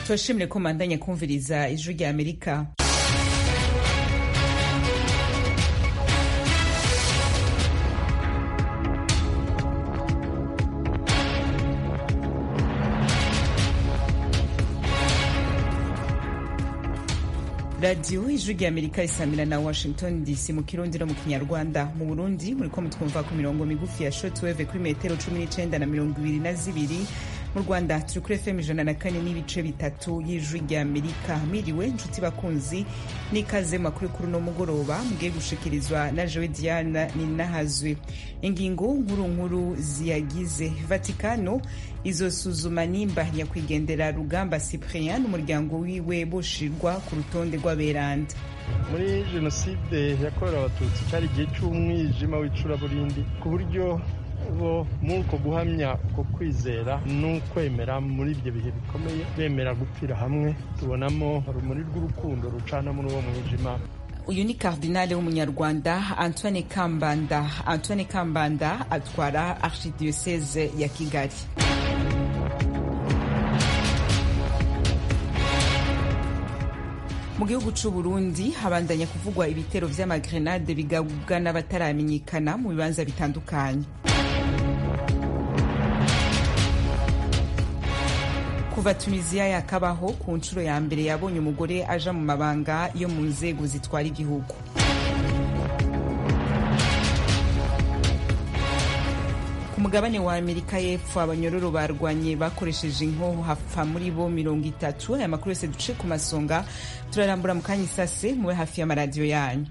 turashimire ko mandanya kumviriza ijwi rya amerika radiyo ijwi rya amerika isamira na washington dc mu kirundi no mu kinyarwanda mu burundi muriko mutwumva ku mirongo migufi ya shotweve kuri metero cumi n'icenda na mirongo ibiri na zibiri mu rwanda turi kuri fm ijana na kane n'ibice bitatu y'ijwi rya amerika miriwe nshuti bakunzi n'ikaze mu makuru kuri uno mugoroba mugiye gushikirizwa na jewe diana ninahazwe ingingo nkuru nkuru ziyagize vatikano izosuzuma nimba nyakwigendera rugamba cyprien n'umuryango wiwe boshirwa ku rutonde rw'aberanda muri jenoside yakorewe abatutsi cyari igihe cy'umwijima w'icuraburindi ku buryo bo muri uko guhamya uko kwizera n'ukwemera muri ibyo bihe bikomeye bemera gupfira hamwe tubonamo urumuri rw'urukundo rucana muri uwo mwijima uyu ni kardinale w'umunyarwanda antoine kambanda antoine kambanda atwara archidiocese ya kigali mu gihugu c'u Burundi habandanya kuvugwa ibitero vy'amagrenade bigabwa n'abataramenyekana mu bibanza bitandukanye kuva tunisiya yakabaho ku nshuro ya mbere yabonye umugore aja mu mabanga yo mu nzego zitwara igihugu ku mugabane wa amerika y'epfo abanyororo barwanye bakoresheje inkoho hapfa muri bo mirongo itatu aya makuru yose duce ku masonga turarambura mu kanya isase mube hafi y'amaradiyo yanyu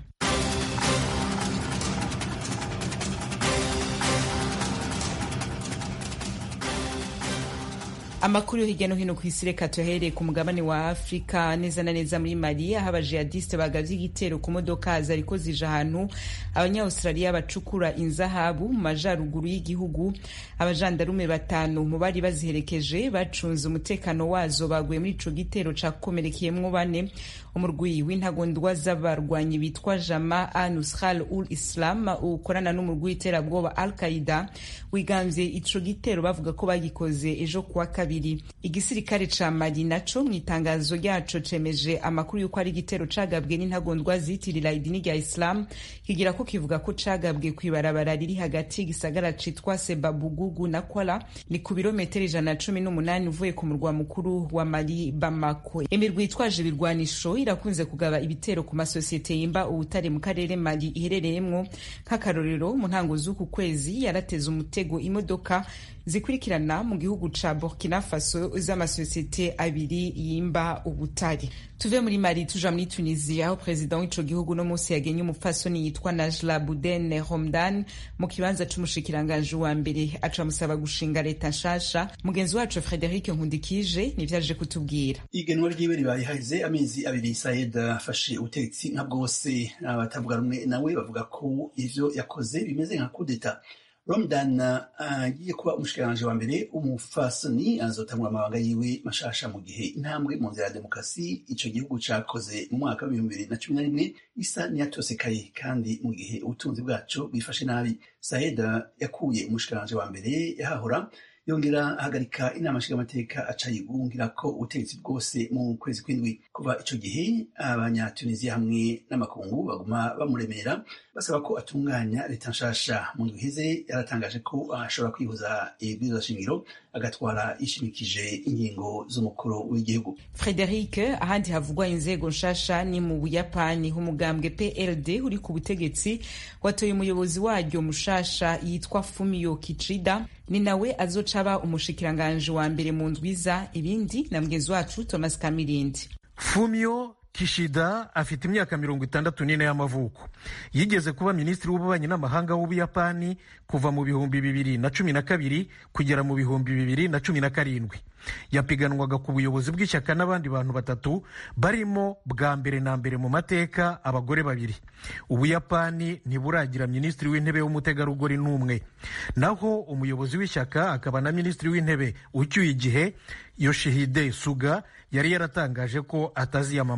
amakuru yo hirya no hino ku isi reka tuyahereye ku mugabane wa afurika neza na neza muri mali aho abajihadiste bagavye igitero ku modoka zariko zija ahantu abanyaustraliya bacukura inzahabu mu majaruguru y'igihugu abajandarume batanu mu bari baziherekeje bacunze umutekano wazo baguye muri ico gitero cakomerekeyemwo bane umurwi w'intagondwa z'abarwanyi bitwa jama anusral ul islam ukorana n'umurwi w'iterabwoba al qaida wigamvye ico gitero bavuga ko bagikoze ejo kuwa kabiri igisirikare ca mali naco mu itangazo ryaco cemeje amakuru y'uko ari igitero cagabwe n'intagondwa zitirira idini rya islam kigira ko kivuga ko cagabwe kw'ibarabara riri hagati y'igisagara citwa sebabugugu na kwala ni ku birometero ijana na cumi n'umunani uvuye ku murwa mukuru wa mali bamako imirwi itwaje ibirwanisho irakunze kugaba ibitero ku masosiyete yimba ubutare mu karere mali iherereyemwo nk'akarorero mu ntango z'uku kwezi yarateze umutego imodoka zikurikirana mu gihugu ca burkina faso z'amasosiyete abiri yimba ubutare tuve muri mali tuja muri tunisia aho perezida w'ico gihugu no munsi yagenye umupfasoni yitwa najla buden homdan mu kibanza c'umushikiranganji wa mbere aca amusaba gushinga leta nshasha mugenzi wacu frederic nkundikije nivyaje kutubwira igenwa ryiwe ribaye haheze amezi abiri sayed afashe ubutegetsi nka bwose abatavuga rumwe nawe bavuga ko ivyo yakoze bimeze nka kudeta Ramadan agiye uh, kuba umushikiranganji wa mbere umufasoni azotangura amabanga yiwe mashasha mu gihe intambwe mu nzira ya demokarasi ico gihugu cakoze mu mwaka w'ibihumbi bibiri na cumi na rimwe isa niyatosekaye kandi mu gihe ubutunzi bwaco bwifashe nabi Saeda yakuye umushikiranganji wa mbere yahahora yongera ahagarika inama nshingamateka aca yigungira ko ubutegetsi bwose mu kwezi kw'indwi kuva ico gihe abanyatunisiya hamwe n'amakungu baguma bamuremera basaba ko atunganya leta nshasha mu ndwi iheze yaratangaje ko ashobora kwihuza ibwirizwa shingiro agatwara yishimikije ingingo z'umukuru w'igihugu frederic ahandi havugwa inzego nshasha ni mu buyapani umugambwe pld uri ku butegetsi watoye umuyobozi waryo mushasha yitwa fumio kicida ni nawe azoca aba umushikiranganji wa mbere mu ndwiza ibindi na mugenzi wacu thomas kamirindi fumio kishida afite imyaka mirongo itandatu n'ine y'amavuko yigeze kuba minisitiri w'ububanyi n'amahanga w'ubuyapani kuva mu bihumbi bibiri na cumi na kabiri kugera mu bihumbi bibiri na cumi na karindwi yapiganwaga ku buyobozi bw'ishyaka n'abandi bantu batatu barimo bwa mbere na mbere mu mateka abagore babiri ubuyapani ntiburagira minisitiri w'intebe w'umutegarugori n'umwe naho umuyobozi w'ishyaka akaba na minisitiri w'intebe ucyuye igihe yoshihide suga yari yaratangaje ko ataziyamamaza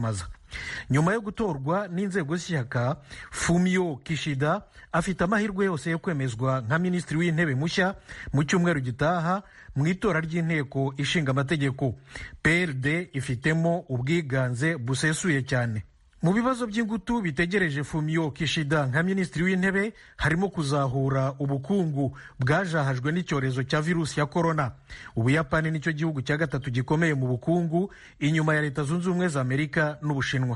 nyuma yo gutorwa n'inzego z'ishyaka fumio kishida afite amahirwe yose yo kwemezwa nka minisitiri w'intebe mushya mu cyumweru gitaha mu itora ry'inteko ishinga amategeko prd ifitemo ubwiganze busesuye cyane mu bibazo by'ingutu bitegereje fumio kishida nka minisitiri w'intebe harimo kuzahura ubukungu bwajahajwe n'icyorezo cya virusi ya korona ubuyapani nicyo gihugu cya gatatu gikomeye mu bukungu inyuma ya leta zunze ubumwe za amerika n'ubushinwa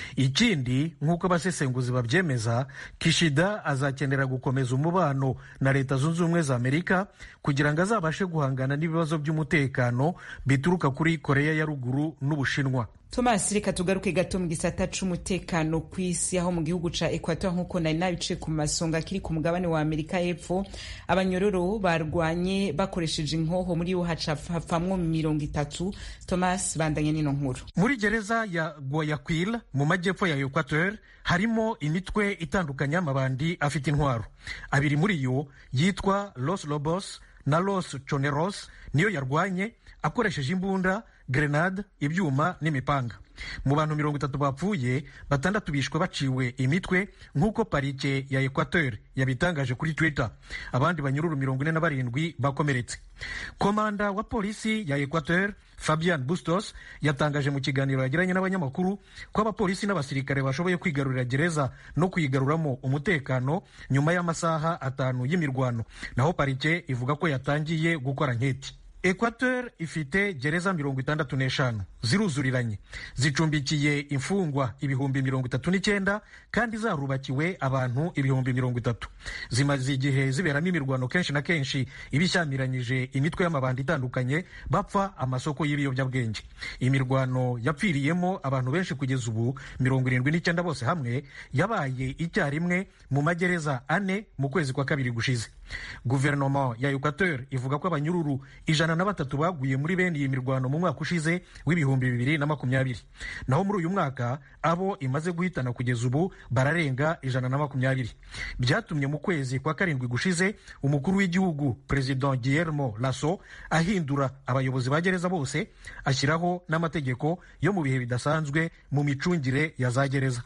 ikindi nk'uko abasesenguzi babyemeza kishida azakenera gukomeza umubano na leta zunze ubumwe za amerika kugira ngo azabashe guhangana n'ibibazo by'umutekano bituruka kuri koreya ya ruguru n'ubushinwa thomas reka tugaruke gato mu gisata c'umutekano ku isi aho mu gihugu ca equateur nk'uko nari nabice ku masonga kiri ku mugabane wa amerika y'epfo abanyororo barwanye bakoresheje inkoho muri yo hapfamwo mirongo itatu thomas bandanye n'ino nkuru muri gereza ya guayaquil mu majyepfo ya equateur harimo imitwe itandukanye y'amabandi afite intwaro abiri muri yo yitwa los lobos na los choneros niyo yarwanye akoresheje imbunda grenade ibyuma n'imipanga mu bantu mirongo itatu bapfuye batandatu bishwe baciwe imitwe nk'uko parike ya equateur yabitangaje kuri twitter abandi banyururu mirongo ine na barindwi bakomeretse komanda wa polisi ya equateur fabian bustos yatangaje mu kiganiro yagiranye n'abanyamakuru ko abapolisi n'abasirikare bashoboye kwigarurira gereza no kuyigaruramo umutekano nyuma y'amasaha atanu y'imirwano naho parike ivuga ko yatangiye gukora nketi equateur ifite gereza mirongo itandatu n'eshanu ziruzuriranye zicumbikiye imfungwa ibihumbi mirongo itatu n'icyenda kandi zarubakiwe abantu ibihumbi mirongo itatu zimaze igihe ziberamo imirwano kenshi na kenshi ibishyamiranyije imitwe y'amabandi itandukanye bapfa amasoko y'ibiyobyabwenge imirwano yapfiriyemo abantu benshi kugeza ubu mirongo irindwi n'icyenda bose hamwe yabaye icyarimwe mu magereza ane mu kwezi kwa kabiri gushize guverinoma ya equateur ivuga ko abanyururu ijana na batatu baguye muri bene iyi mirwano mu mwaka ushize w'ibihumbi bibiri na makumyabiri naho muri uyu mwaka abo imaze guhitana kugeza ubu bararenga ijana na makumyabiri byatumye mu kwezi kwa karindwi gushize umukuru w'igihugu perezida guillermo lasso ahindura abayobozi ba gereza bose ashyiraho n'amategeko yo mu bihe bidasanzwe mu micungire ya za gereza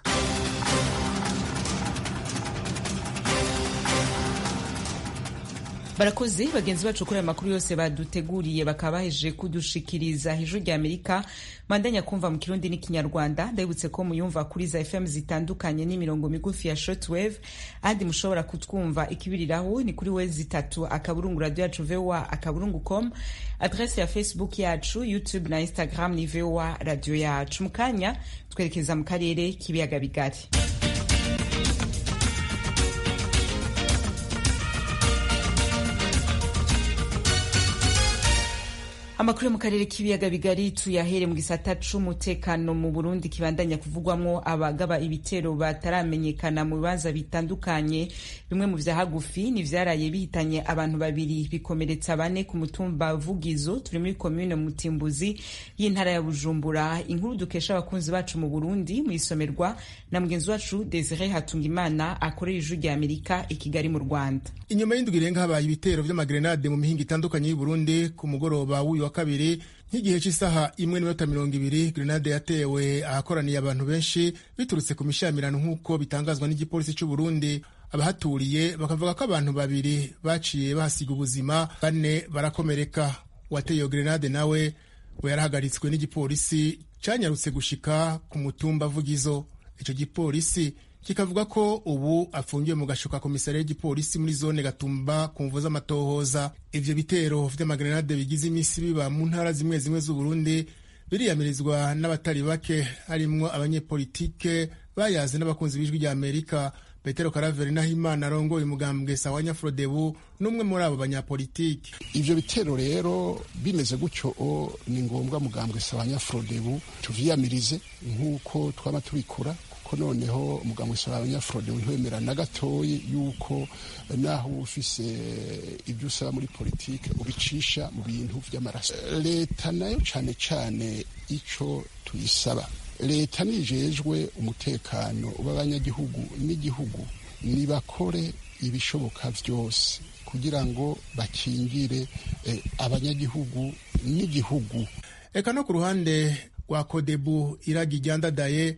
barakoze bagenzi bacu kuri aya makuru yose baduteguriye bakaba bahejeje kudushikiriza ijwi rya amerika mandanya kumva mu kirundi n'ikinyarwanda ndabibutse ko muyumva kuri za fm zitandukanye n'imirongo migufi ya shortwave ahandi mushobora kutwumva ikibiriraho ni kuri wezi itatu akaburungu radio yacu voa akaburungu com adrese ya facebook yacu youtube na instagram ni voa radio yacu mu kanya twerekeza mu karere k'ibiyaga bigari amakuru yo mu karere k'ibiyaga bigari tuyahere mu gisata c'umutekano mu burundi kibandanya kuvugwamwo abagaba ibitero bataramenyekana mu bibanza bitandukanye bimwe mu vya hagufi ni vyaraye bihitanye abantu babiri bikomeretsa bane ku mutumba vugizo turi muri komune mutimbuzi y'intara ya bujumbura inkuru dukesha abakunzi bacu mu burundi mu isomerwa na mugenzi wacu desire hatungimana akorera ijwi rya amerika i kigali mu rwanda inyuma y'indwi irenga habaye ibitero vy'amagrenade mu mihinga itandukanye y'uburundi ku mugoroba w'uyu wa kabiri nk'igihe cy'isaha imwe n'iminota mirongo ibiri grenade yatewe ahakoraniye abantu benshi biturutse ku mishamirano nk'uko bitangazwa n'igipolisi cy'u Burundi abahaturiye bakavuga ko abantu babiri baciye bahasiga ubuzima bane barakomereka uwateye iyo grenade nawe we yarahagaritswe n'igipolisi cyanyarutse gushika ku mutumba vugizo icyo gipolisi kikavuga ko ubu afungiwe mu gashuka komisariya y'igipolisi muri zone gatumba ku mvu z'amatohoza ivyo bitero vy'amagrenade bigize imisi biba mu ntara zimwe zimwe z'uburundi biriyamirizwa n'abatari bake harimwo abanyepolitike bayaze n'abakunzi b'ijwi rya amerika petero karaveri nahimana arongoye umugambwe sawa nyafrodebu n'umwe muri abo banyapolitike ivyo bitero rero bimeze gutyo ni ngombwa mugambwe sawa nyafrodebu tuvyiyamirize nk'uko twaba tubikora ko noneho umuganga usaba abanyafurode ntwemera na gatoyi yuko naho uba ufise ibyo usaba muri politike ubicisha mu bintu by'amaraso leta nayo cyane cyane icyo tuyisaba leta nijejwe umutekano w'abanyagihugu n'igihugu nibakore ibishoboka byose kugira ngo bakingire eh, abanyagihugu n'igihugu eka no ku ruhande rwa kodebu iragi ryandadaye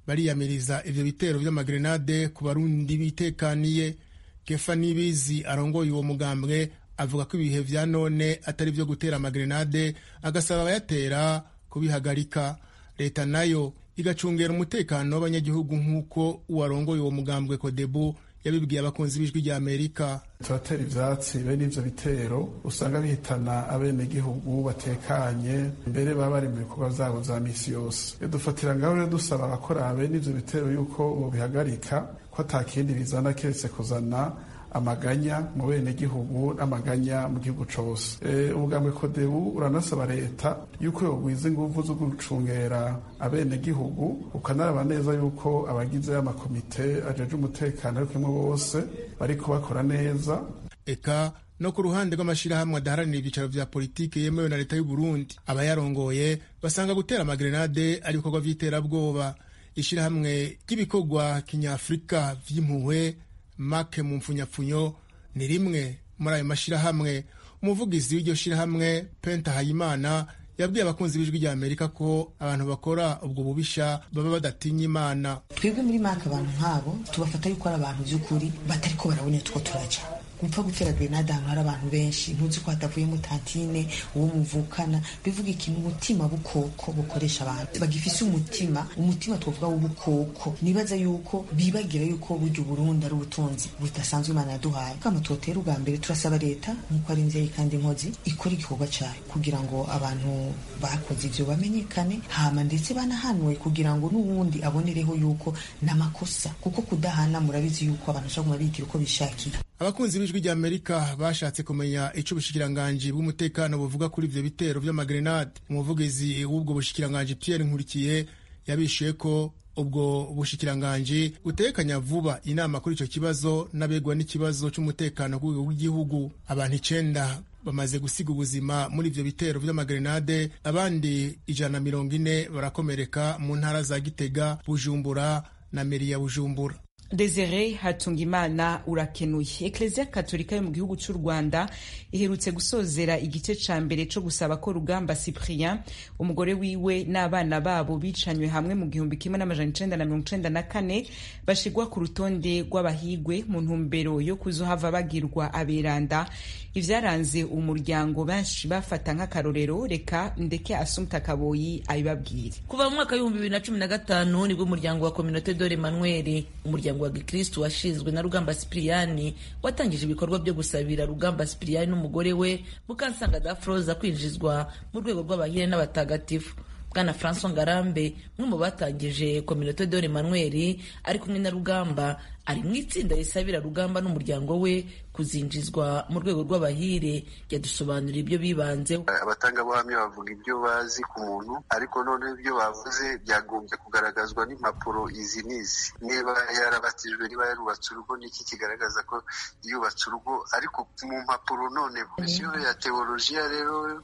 bariyamiriza ivyo bitero vy'amagrenade ku barundi bitekaniye kefa nibizi arongoye uwo mugambwe avuga ko ibihe vya none atari vyo gutera amagrenade agasaba abayatera kubihagarika leta nayo igacungera umutekano w'abanyagihugu nk'uko uwarongoye uwo mugambwe kodebu yabibwiye abakunzi b'ijwi rya amerika turatera ivyatsi bene ivyo bitero usanga bihitana abenegihugu batekanye mbere baba bari mu bikorwa vyabo vya misi yose dufatira ngaho rero dusaba abakora bene ivyo bitero yuko bobihagarika ko ata kindi bizana keretse kuzana amaganya mu benegihugu n'amaganya mu gihugu cose ubugambwe kodebu uranasaba leta yuko yogwiza inguvu zo gucungera abenegihugu ukanaraba neza yuko abagize amakomite ajeje umutekano ari kumwe bose bariko bakora neza eka no ku ruhande rw'amashirahamwe adaharanira ibyicaro vya politiki yemewe na leta y'u Burundi abayarongoye basanga gutera amagrenade ari ibikorwa vy'iterabwoba ishirahamwe ry'ibikorwa kinyafurika vy'impuhwe make mu mfunyapfunyo ni rimwe muri ayo mashirahamwe umuvugizi w'iryo shirahamwe penta hayimana yabwiye abakunzi b'ijwi rya amerika ko abantu bakora ubwo bubisha baba badatinya imana twebwe muri make abantu nk'abo tubafata yuko ari abantu by'ukuri batari ko barabona two turaca gupfa gutera grenade ahantu hari abantu benshi ntuzi ko hatavuyemo tantine uwo muvukana bivuga ikintu umutima bukoko bukoresha abantu bagifise umutima umutima twavuga w'ubukoko nibaza yuko bibagira yuko burya uburundi ari ubutunzi budasanzwe imana yaduhaye kama twotera ubwa mbere turasaba leta nk'uko ari nzeye kandi inkozi ikora igikorwa cayo kugira ngo abantu bakoze ivyo bamenyekane hama ndetse banahanwe kugira ngo n'uwundi abonereho yuko n'amakosa kuko kudahana murabizi yuko abantu bashobora kumva bigira uko bishakiye abakunzi b'ijwi rya amerika bashatse kumenya ico ubushikiranganji bw'umutekano buvuga kuri ivyo bitero vy'amagrenade umuvugizi w'ubwo bushikiranganji pierre nkurikiye yabishuye ko ubwo bushikiranganji butekanya vuba inama kuri ico kibazo n'abegwa n'ikibazo c'umutekano ku rwego rw'igihugu abantu icenda bamaze gusiga ubuzima muri ivyo bitero vy'amagrenade abandi ijana na mirongo ine barakomereka mu ntara za gitega bujumbura na meri ya bujumbura Desire Hatungimana urakenuye Eklezia Katolika yo mu gihugu cy'u Rwanda iherutse gusozera igice ca mbere co gusaba ko Rugamba Cyprien umugore wiwe n'abana babo bicanywe hamwe mu gihumbi kimwe n'amajana icenda na mirongo icenda na kane bashigwa ku rutonde rw'abahigwe mu ntumbero yo kuzohava bagirwa aberanda ivyaranze umuryango benshi bafata nk'akarorero reka ndeke Assumpta Kaboyi abibabwire kuva mu mwaka w'ibihumbi bibiri na cumi na gatanu nibwo umuryango wa Communauté Dore Emmanuel umuryango wa gikristu washinzwe na rugamba sipiriyani watangije ibikorwa byo gusabira rugamba sipiriyani n'umugore we mukansanga dafroza kwinjizwa mu rwego rw'abahire n'abatagatifu bwana francois ngarambe umwe mu batangije kominote dore manuel ari kumwe na rugamba ari mu itsinda risabira rugamba n'umuryango we kuzinjizwa mu rwego rw'abahire yadusobanurira ibyo bibanzeho abatangabuhamya bavuga ibyo bazi ku muntu ariko noneho ibyo bavuze byagombye kugaragazwa n'impapuro izi n'izi niba yarabatijwe niba yarubatse urugo niki kigaragaza ko yubatse urugo ariko mu mpapuro none komisiyo ya teolojiya rero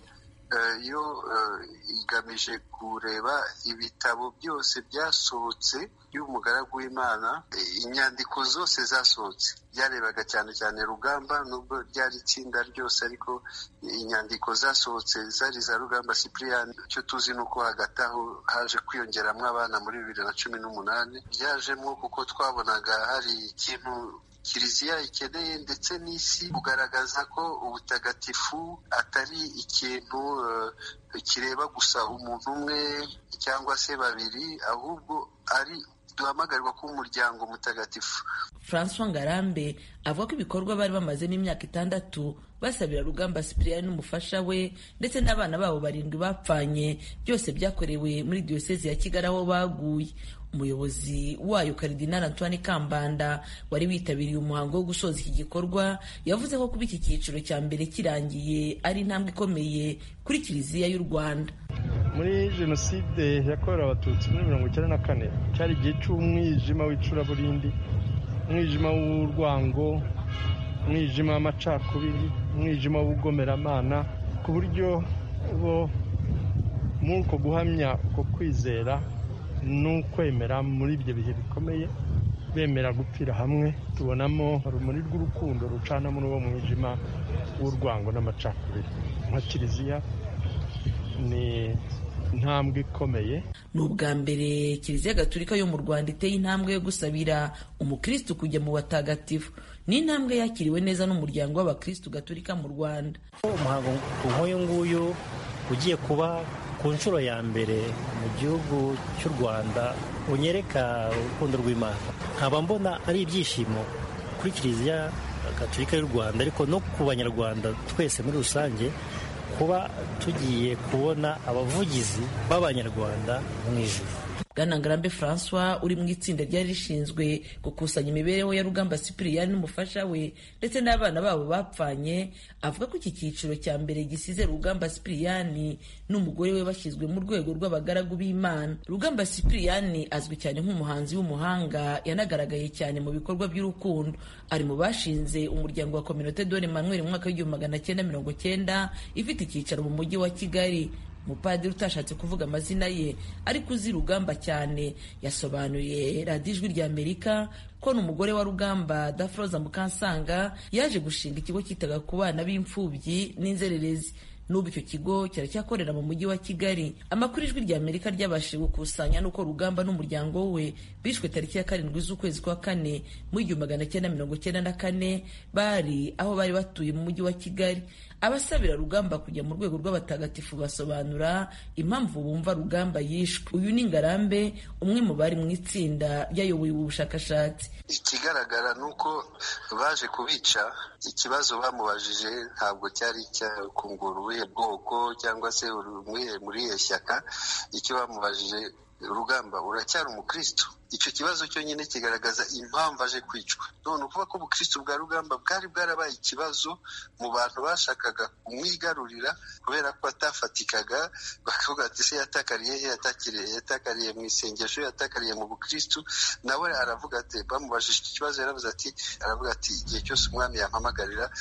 yo igamije kureba ibitabo byose byasohotse y'umugaragu w'imana inyandiko zose zasohotse byarebaga cyane cyane rugamba nubwo ryari itsinda ryose ariko inyandiko zasohotse zari za rugamba cyprien icyo tuzi ni uko hagati aho haje kwiyongeramo abana muri bibiri na cumi n'umunani byajemo kuko twabonaga hari ikintu kiliziya ikeneye ndetse n'isi kugaragaza ko ubutagatifu atari ikintu kireba gusa umuntu umwe cyangwa se babiri ahubwo ari duhamagarirwa kuba umuryango mutagatifu francois ngarambe avuga ko ibikorwa bari bamazemo imyaka itandatu basabira rugamba sipiriyani n'umufasha we ndetse n'abana babo barindwi bapfanye byose byakorewe muri diyosezi ya kigali aho baguye umuyobozi wayo karidinali antoine kambanda wari witabiriye umuhango wo gusoza iki gikorwa yavuze ko kuba iki cyiciro cya mbere kirangiye ari intambwe ikomeye kuri kiliziya y'u rwanda muri jenoside yakorewe abatutsi muri mirongo icyenda na kane cyari igihe cy'umwijima w'icuraburindi umwijima w'urwango umwijima w'amacakubiri umwijima w'ubugomeramana ku buryo bo muri uko guhamya uko kwizera n'ukwemera muri ibyo bihe bikomeye bemera gupfira hamwe tubonamo urumuri rw'urukundo rucana muri uwo mwijima w'urwango n'amacakubiri nka kiliziya ni intambwe ikomeye ni ubwa mbere kiliziya gatolika yo mu rwanda iteye intambwe yo gusabira umukristu kujya mu batagatifu ni intambwe yakiriwe neza n'umuryango w'abakristu gatolika mu rwanda umuhango nk'uyu nguyu ugiye kuba ku nshuro ya mbere mu gihugu cy'u rwanda unyereka urukundo rw'imana nkaba mbona ari ibyishimo kuri kiliziya gatolika y'u rwanda ariko no ku banyarwanda twese muri rusange kuba tugiye kubona abavugizi b'abanyarwanda mu ijuru bwana ngarambe francois uri mu itsinda ryari rishinzwe gukusanya imibereho ya rugamba sipiriyani n'umufasha we ndetse n'abana babo bapfanye avuga ko iki cyiciro cya mbere gisize rugamba sipiriyani n'umugore we bashyizwe mu rwego rw'abagaragu b'imana rugamba sipiriyani azwi cyane nk'umuhanzi w'umuhanga yanagaragaye cyane mu bikorwa by'urukundo ari mu bashinze umuryango wa kominote dore manuel mu mwaka w'igihumbi magana cyenda mirongo cyenda ifite icyicaro mu mujyi wa kigali umupadiri utashatse kuvuga amazina ye ariko uzi rugamba cyane yasobanuye radiyo ijwi rya amerika ko n'umugore wa rugamba dafroza mukansanga yaje gushinga ikigo cyitaga ku bana b'imfubyi n'inzererezi n'ubu icyo kigo kiracyakorera mu mujyi wa kigali amakuru ijwi rya amerika ryabashije gukusanya n'uko rugamba n'umuryango we bishwe tariki ya karindwi z'ukwezi kwa kane mu igihumbi magana cyenda mirongo cyenda na kane bari aho bari batuye mu mujyi wa kigali abasabira rugamba kujya mu rwego rw'abatagatifu basobanura impamvu bumva rugamba yishwe uyu ni ngarambe umwe mu bari mu itsinda ryayoboye ubu bushakashatsi ikigaragara ni uko baje kubica ikibazo bamubajije ntabwo cyari icyakungura ubuhe bwoko cyangwa se muri iyo shyaka icyo bamubajije rugamba uracyari umukristo icyo kibazo cyonyine kigaragaza impamvu aje kwicwa none ukuvuga ko ubukristo bwa rugamba bwari bwarabaye ikibazo mu bantu bashakaga kumwigarurira kubera ko atafatikaga bakavuga ati se yatakariye he yatakariye mu isengesho yatakariye mu bukristo nawe aravuga ati bamubajije iki kibazo yaravuze ati aravuga ati igihe cyose umwami yampamagarira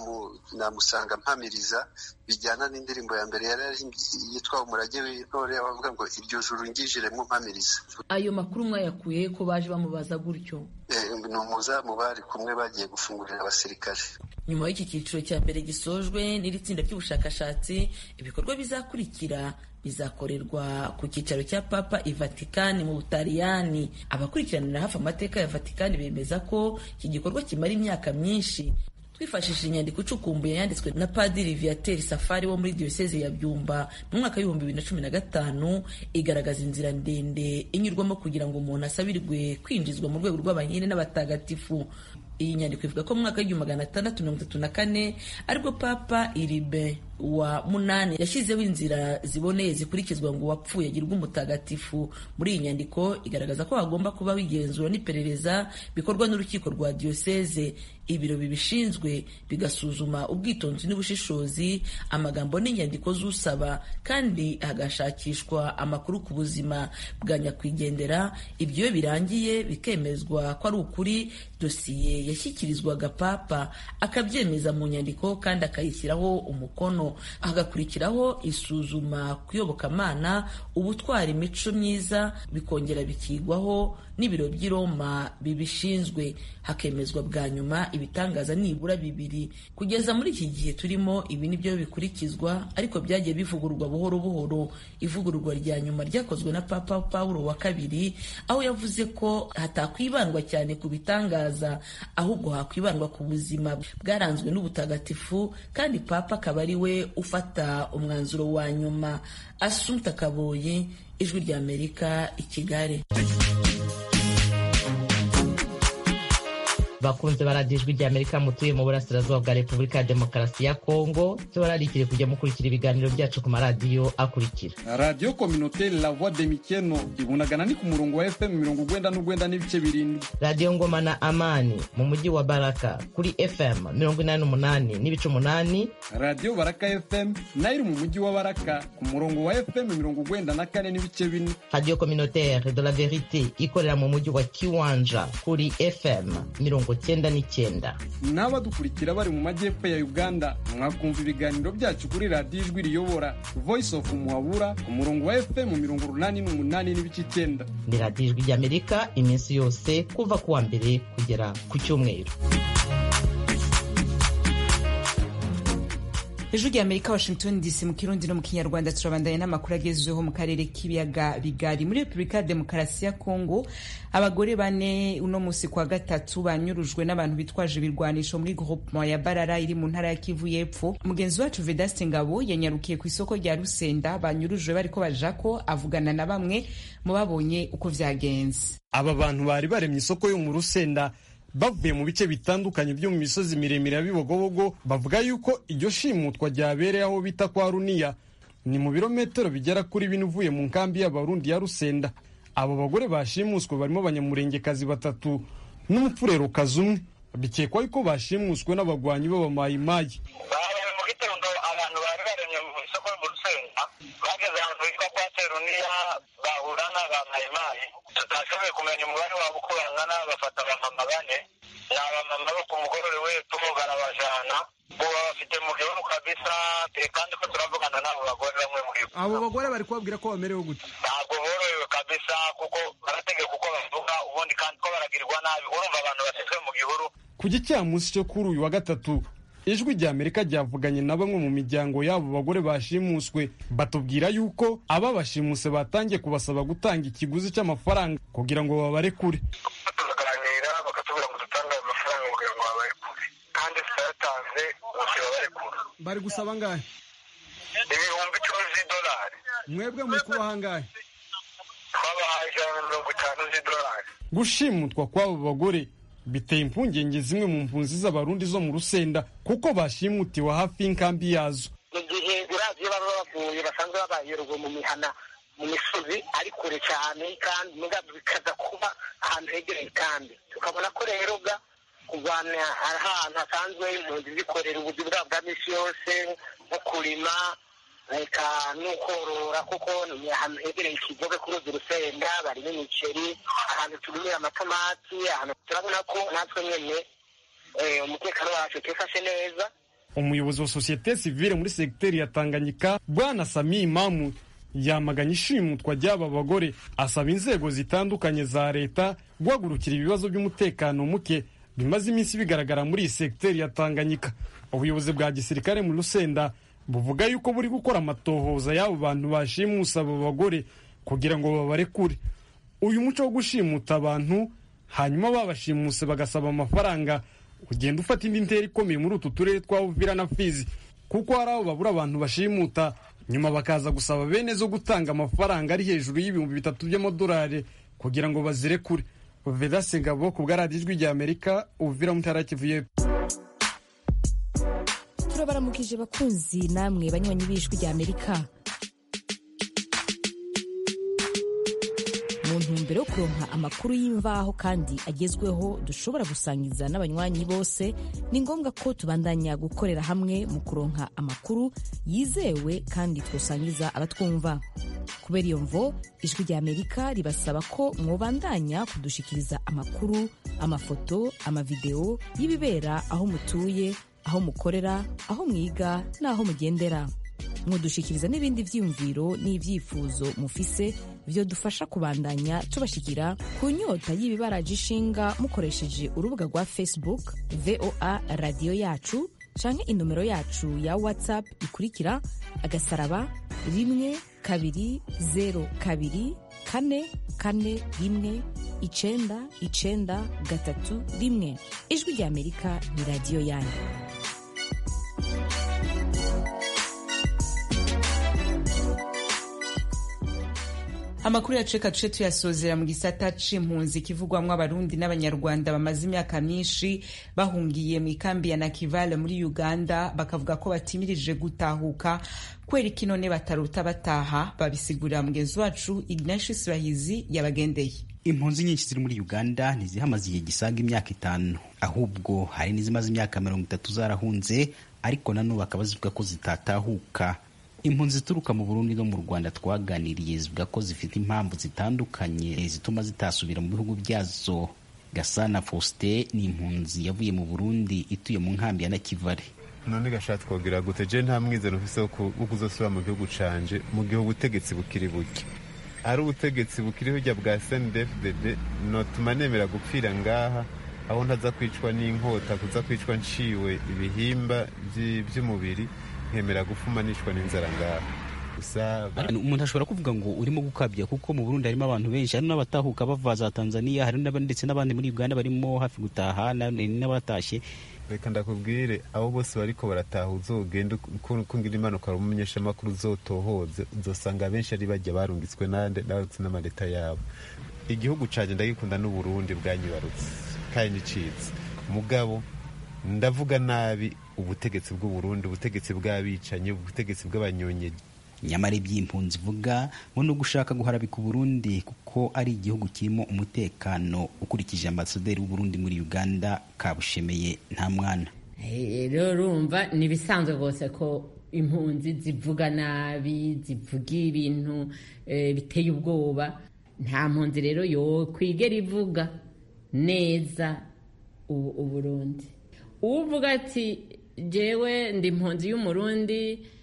namusanga mpamiriza bijyana n'indirimbo ya mbere yari yitwa umurage w'intore abavuga ngo iryo juru ngijiremo mpamiriza ayo makuru mwayakuye ko baje bamubaza gutyo ni umuzamu bari kumwe bagiye gufungurira abasirikare nyuma y'iki cyiciro cya mbere gisojwe n'iri tsinda ry'ubushakashatsi ibikorwa bizakurikira bizakorerwa ku cyicaro cya papa i vatikani mu butaliyani abakurikiranira hafi amateka ya vatikani bemeza ko iki gikorwa kimara imyaka myinshi twifashishije inyandiko icukumbuye yanditswe na padiri viateur safari wo muri diyoseze ya byumba mu mwaka w'ibihumbi bibiri na cumi na gatanu igaragaza inzira ndende inyurwamo kugira ngo umuntu asabirwe kwinjizwa mu rwego rw'abanyine n'abatagatifu iyi nyandiko ivuga ko mu mwaka w'igihumbi magana atandatu mirongo itatu na kane aribwo papa iribe wa munani yashyizeho inzira ziboneye zikurikizwa ngo uwapfuye agirwe umutagatifu muri iyi nyandiko igaragaza ko hagomba kubaho igenzura n'iperereza bikorwa n'urukiko rwa diyoseze ibiro bibishinzwe bigasuzuma ubwitonzi n'ubushishozi amagambo n'inyandiko z'usaba kandi hagashakishwa amakuru ku buzima bwa nyakwigendera ibyo iyo birangiye bikemezwa ko ari ukuri dosiye yashyikirizwaga papa akabyemeza mu nyandiko kandi akayishyiraho umukono hagakurikiraho isuzuma ku iyobokamana ubutwara imico myiza bikongera bikigwaho n'ibiro by'i Roma bibishinzwe hakemezwa bwa nyuma ibitangaza nibura bibiri kugeza muri iki gihe turimo ibi ni byo bikurikizwa ariko byagiye bivugururwa buhoro buhoro ivugururwa rya nyuma ryakozwe na papa Paulo wa kabiri aho yavuze ko hatakwibandwa cyane ku bitangaza ahubwo hakwibandwa ku buzima bwaranzwe n'ubutagatifu kandi papa akaba ari we ufata umwanzuro wa nyuma asumta kaboyi ijwi ry'amerika i kigali bakunze baradiyo ijwi ry'amerika mutuye mu burasirazuba bwa repubulika ya demokarasi ya kongo tubararikire kujya mukurikira ibiganiro byacu ku maradiyo akurikira radiyo kominoteri la voix de mikeno ibunagana ni ku murongo wa fm mirongo ugwenda n'ugwenda n'ibice birindwi radiyo ngoma na amani mu mujyi wa baraka kuri fm mirongo inani n'umunani n'ibice umunani radiyo baraka fm nayo iri mu mujyi wa baraka ku murongo wa fm mirongo ugwenda na kane n'ibice bine radiyo kominoteri de la verite ikorera mu mujyi wa kiwanja kuri fm mirongo cyenda n'icyenda n'abadukurikira bari mu majyepfo ya uganda mwakumva ibiganiro byacu kuri radiyo ijwi riyobora voice of muhabura ku murongo wa fm mirongo urunani n'umunani n'ibice icyenda ni radiyo ijwi ry'amerika iminsi yose kuva ku wa mbere kugera ku cyumweru ejo rya amerika washington dc mu kirundi no mu kinyarwanda turabandanya n'amakuru agezweho mu karere k'ibiyaga bigari muri repubulika ya demokarasi ya kongo abagore bane uno munsi kwa gatatu banyurujwe n'abantu bitwaje ibirwanisho muri groupement ya barara iri mu ntara ya kivu y'epfo mugenzi wacu vedaste ngabo yanyarukiye ku isoko rya rusenda banyurujwe bariko bajako avugana na bamwe mu babonye uko vyagenze aba bantu bari baremye isoko yo mu rusenda bavuye mu bice bitandukanye byo mu misozi miremire ya bibogobogo bavuga yuko iryo shimutwa ryabereye aho bita kwa runiya ni mu birometero bigera kuri bine uvuye mu nkambi y'abarundi ya rusenda abo bagore bashimuswe barimo abanyamurengekazi batatu n'umupfurerokazi umwe bikekwa yuko bashimuswe n'abagwanyi b'abamayimayi mu gitondo abantu bari baremye mu isoko mu rusenda bageze ahantu hitwa kwa teruniya bahura n'abamayimayi tutashoboye kumenya umubare wabo uko bangana bafata abamama bane ni abamama bo ku mugorore w'epfo barabajana ubu bafite mu gihugu kabisa kandi ko turavugana n'abo bagore bamwe muri bo abo bagore bari kubabwira ko bamerewe gute ntabwo borohewe kabisa kuko barategeka uko bavuga ubundi kandi ko baragirwa nabi urumva abantu bashyizwe mu gihuru ku gicamunsi cyo kuri uyu wa gatatu ijwi rya amerika ryavuganye na bamwe mu miryango y'abo bagore bashimuswe batubwira yuko ababashimuse batangiye kubasaba gutanga ikiguzi cy'amafaranga kugira ngo babarekure turaganira bakatubwira ngo dutange ayo mafaranga kugira ngo babarekure kandi tutayatanze bose babarekura bari gusaba angahe ibihumbi icumi z'idolari mwebwe muri kubaha angahe twabahaye ijana na mirongo itanu z'idolari gushimutwa kw'abo bagore biteye impungenge zimwe mu mpunzi z'abarundi zo mu rusenda kuko bashimutiwe hafi y'inkambi yazo mu gihe uravye baba bavuye basanzwe babayeruwe mu mihana mu misozi ari kure cyane kandi mugabo bikaza kuba ahantu hegereye kandi tukabona ko rero ga kuvana ahantu hasanzwe impunzi zikorera ubuzi bwabo bwa misi yose nko kurima reka n'ukorora kuko ni ahantu hegereye ikigobe kuri uzi urusenda barimo imiceri ahantu turimira amatomati ahantu turabona ko natwe nyene umutekano wacu twifashe neza umuyobozi wa sosiyete sivile muri segiteri ya tanganyika bwana sami imamu yamaganye ishimutwa ry'aba bagore asaba inzego zitandukanye za leta guhagurukira ibibazo by'umutekano muke bimaze iminsi bigaragara muri iyi segiteri ya tanganyika ubuyobozi bwa gisirikare mu rusenda buvuga yuko buri gukora amatohoza y'abo bantu bashimusa abo bagore kugira ngo babarekure uyu muco wo gushimuta abantu hanyuma babashimuse bagasaba amafaranga ugenda ufata indi ntera ikomeye muri utu turere twa Uvira na Fizi kuko hari aho babura abantu bashimuta nyuma bakaza gusaba bene zo gutanga amafaranga ari hejuru y'ibihumbi bitatu by'amadolari kugira ngo bazirekure Vedase Ngabo ku bwaradiyo ijwi rya Amerika Uvira mu ntara Kivu y'Epfo turabaramukije bakunzi namwe banywanyi b'ijwi rya Amerika mu ntumbero yo kuronka amakuru y'imvaho kandi agezweho dushobora gusangiza n'abanywanyi bose ni ngombwa ko tubandanya gukorera hamwe mu kuronka amakuru yizewe kandi twosangiza abatwumva kubera iyo mvo ijwi rya amerika ribasaba ko mwobandanya kudushikiriza amakuru amafoto amavideo y'ibibera aho mutuye aho mukorera aho mwiga n'aho mugendera mudushikiriza n'ibindi vyiyumviro n'ivyifuzo mufise vyo dufasha kubandanya tubashikira ku nyota y'ibibaraje ishinga mukoresheje urubuga rwa facebook voa radiyo yacu canke inomero yacu ya whatsapp ikurikira agasaraba rimwe kabiri zero kabiri kane kane rimwe icenda icenda gatatu rimwe ijwi rya amerika ni radiyo yanyu amakuru yacu reka duce tuyasozera mu gisata c'impunzi kivugwamwo abarundi n'abanyarwanda bamaze imyaka myinshi bahungiye mu ikambi ya nakivale muri uganda bakavuga ko batimirije gutahuka kubera iki none bataruta bataha babisigurira mugenzi wacu ignatius bahizi yabagendeye impunzi nyinshi ziri muri uganda ntizihamaze igihe gisaga imyaka itanu ahubwo hari n'izimaze imyaka mirongo itatu zarahunze ariko nanubu bakaba zivuga ko zitatahuka impunzi zituruka mu burundi no mu rwanda twaganiriye zivuga ko zifite impamvu zitandukanye zituma zitasubira mu bihugu byazo gasana faustin ni impunzi yavuye mu burundi ituye mu nkambi ya nakivale none gashatse twogira gute je nta mwizero ufise wo kuzosubira mu gihugu canje mu gihe ubutegetsi bukiri burya ari ubutegetsi bukiri burya bwa snedfdd notuma nemera gupfira ngaha aho ntaza kwicwa n'inkota kuza kwicwa nciwe ibihimba vy'umubiri nkemera gufuma nishwa n'inzara ngaha gusa umuntu ashobora kuvuga ngo urimo gukabya kuko mu burundi harimo abantu benshi hari n'abatahuka bava za tanzania hari ndetse n'abandi muri uganda barimo hafi gutaha n'abatashye reka ndakubwire abo bose bariko barataha uzogenda kungira impanuka ari umumenyeshamakuru uzotohoze uzosanga abenshi ari bajya barungitswe nande narutse n'amaleta yabo igihugu canje ndagikunda n'uburundi bwanyibarutse kandi nicitse mugabo ndavuga nabi ubutegetsi bw'uburundi ubutegetsi bw'abicanyi ubutegetsi bw'abanyonyeji nyamara iby'impunzi ivuga ngo ni ugushaka guharabika uburundi kuko ari igihugu kirimo umutekano ukurikije ambasaderi w'uburundi muri uganda kabushemeye nta mwana rero urumva ni ibisanzwe rwose ko impunzi zivuga nabi zivuga ibintu biteye ubwoba nta mpunzi rero yo kwigera ivuga neza uburundi uvuga ati jewe ndi impunzi y'umurundi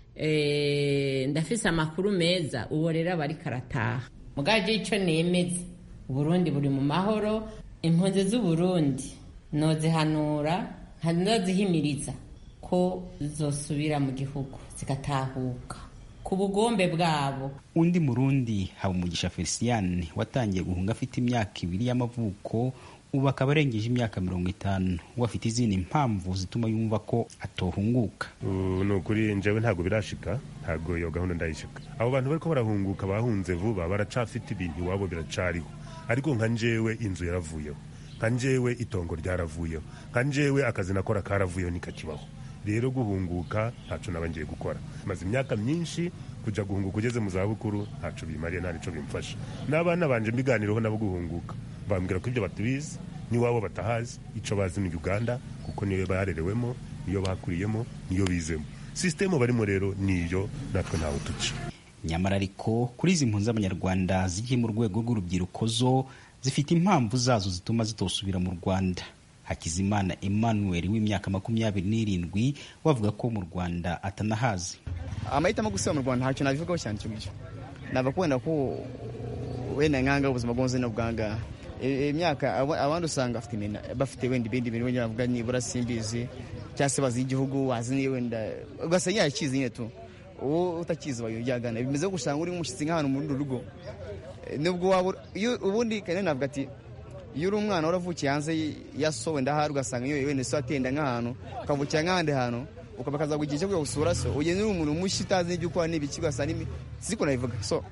ndafise amakuru meza uwo rero aba ariko arataha mugajya icyo nemeza uburundi buri mu mahoro impunzi z'uburundi nozihanura nozihimiriza ko zosubira mu gihugu zigatahuka ku bugombe bwabo undi murundi habumugisha felicien watangiye guhunga afite imyaka ibiri y'amavuko ubu akaba arengeje imyaka mirongo itanu we afite izindi mpamvu zituma yumva ko atohunguka ni ukuri njyewe ntabwo birashika ntabwo iyo gahunda ndayishika abo bantu bariko barahunguka bahunze vuba baracafite ibintu iwabo biracariho ariko nka njyewe inzu yaravuyeho nka njyewe itongo ryaravuyeho nka njyewe akazi nakora karavuyeho nikakibaho rero guhunguka ntaco naba ngiye gukora maze imyaka myinshi kuja guhunguka ugeze mu zabukuru ntaco bimariye nta nico bimfasha n'abana banje mbiganireho nabo guhunguka bambwira ko ibyo batubizi n'iwabo batahazi icyo bazi ni uganda kuko niyo barerewemo niyo bakuriyemo niyo bizemo sisitemu barimo rero niyo natwe ntawe tuca nyamara ariko kuri izi mpunzi z'abanyarwanda zigiye mu rwego rw'urubyiruko zo zifite impamvu zazo zituma zitosubira mu rwanda hakizimana emmanuel w'imyaka makumyabiri n'irindwi wavuga ko mu rwanda atanahazi amahitamo gusubira mu rwanda ntacyo nabivugaho cyane icyo ngicyo nava kubera ko wenda nkanga ubuzima bw'ubuzima no bwangaha imyaka abandi usanga bafite wenda ibindi bintu wenda bavuga nibura simbizi cyangwa se bazi igihugu wazi niyo wenda ugasanga yakizi nyine tu uwo utakizi bayujyagana bimeze gusanga uri nk'umushyitsi nk'ahantu muri uru rugo nubwo waba ubundi kandi navuga ati iyo uri umwana waravukiye hanze ya so wenda ahari ugasanga iyo wenda so atenda nk'ahantu ukavukira nk'ahandi hantu ukaba akazaguha igihe cyo kujya gusura so ugenda uri umuntu mushya utazi n'ibyo ukora n'ibiki ugasanga siko nabivuga so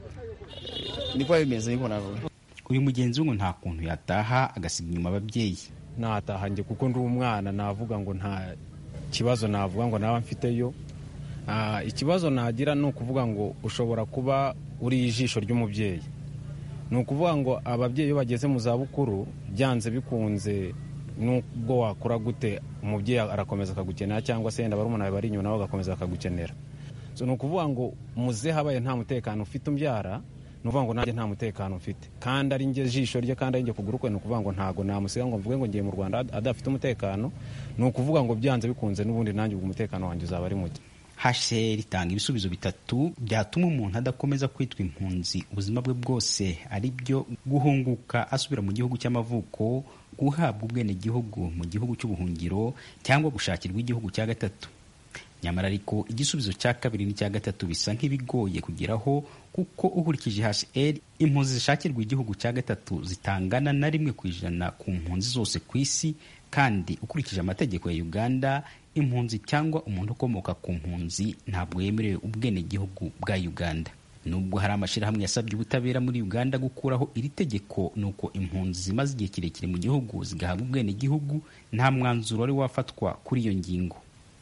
niko bimeze niko navuga uyu mugenzi we ngo nta kuntu yataha agasiga inyuma ababyeyi nataha njye kuko ndi umwana navuga ngo nta kibazo navuga ngo naba mfiteyo ikibazo nagira ni ukuvuga ngo ushobora kuba uri ijisho ry'umubyeyi ni ukuvuga ngo ababyeyi iyo bageze mu zabukuru byanze bikunze n'ubwo wakora gute umubyeyi arakomeza akagukenera cyangwa se yenda barumuna bawe bari inyuma nabo bagakomeza bakagukenera ni ukuvuga ngo muze habaye nta mutekano ufite umbyara ni ukuvuga ngo nanjye nta mutekano mfite kandi ari njye jisho rye kandi ari njye kuguru kwe ni ukuvuga ngo ntabwo namusiga ngo mvuge ngo ngiye mu rwanda adafite umutekano ni ukuvuga ngo byanze bikunze n'ubundi nanjye ubwo umutekano wanjye uzaba ari muke hcr itanga ibisubizo bitatu byatuma umuntu adakomeza kwitwa impunzi ubuzima bwe bwose ari byo guhunguka asubira mu gihugu cy'amavuko guhabwa ubwenegihugu mu gihugu cy'ubuhungiro cyangwa gushakirwa igihugu cya gatatu nyamara ariko igisubizo cya kabiri n'icya gatatu bisa nk'ibigoye kugeraho kuko ukurikije hcr impunzi zishakirwa igihugu cya gatatu zitangana na rimwe ku ijana ku mpunzi zose ku isi kandi ukurikije amategeko ya uganda impunzi cyangwa umuntu ukomoka ku mpunzi ntabwo yemerewe ubwenegihugu bwa uganda nubwo hari amashyirahamwe yasabye ubutabera muri uganda gukuraho iri tegeko ni uko impunzi zimaze igihe kirekire mu gihugu zigahabwa ubwenegihugu nta mwanzuro wari wafatwa kuri iyo ngingo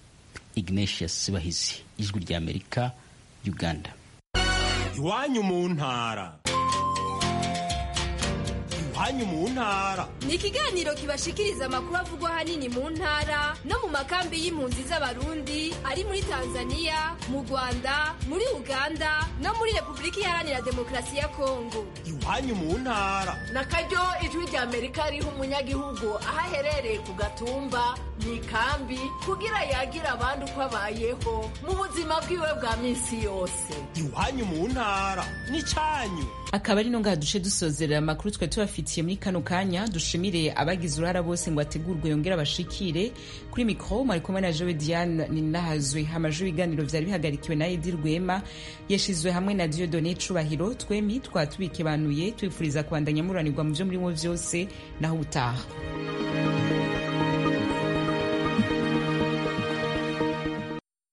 ignatius bahizi ijwi rya amerika uganda iwanyu mu ntara iwanyu mu ntara ni ikiganiro kibashikiriza amakuru avugwa ahanini mu ntara no mu makambi y'impunzi z'abarundi ari muri tanzania mu rwanda muri uganda no muri repubulika iharanira demokarasi ya kongo iwanyu mu ntara na karyo ijwi rya amerika riha umunyagihugu aho aherereye ku gatumba mu ikambi kugira yagira abandi uko abayeho mu buzima bwiwe bwa minsi yose iwanyu mu ntara ni cyanyu akaba ari no ngaha duce dusozerera amakuru twe tubafitiye ndabafitiye muri kano kanya dushimire abagize uruhara bose ngo ategurwe yongere abashikire kuri mikoro mwari kumwe na jowe diane ninahazwe amajwi ibiganiro vyari bihagarikiwe na edi rwema yashizwe hamwe na diodone cubahiro twemi twatubikibanuye twifuriza kubandanya muranirwa mu vyo murimo vyose naho ubutaha